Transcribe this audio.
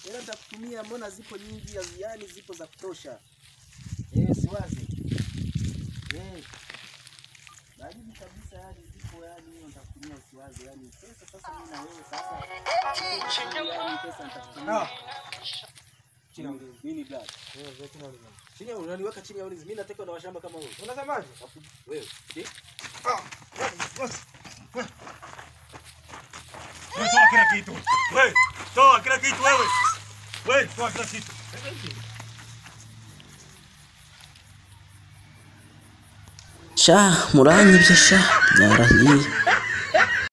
Hela nitakutumia, mbona zipo nyingi, yani zipo za kutosha. Eh, siwazi. Eh. Baridi kabisa yani zipo yani hiyo nitakutumia usiwazi yani pesa sasa mimi na wewe sasa. Yani pesa nitakutumia. Chini ya ulinzi. Nini black? Wewe wewe chini ya ulinzi. Chini ya unaniweka chini ya ulinzi. Mimi nataka na washamba kama wewe. Unasemaje? Wewe. Eh? Wewe toa kila kitu. Wewe toa kila kitu wewe. Wewe toa kila kitu. sha muranyibye sha byarahiye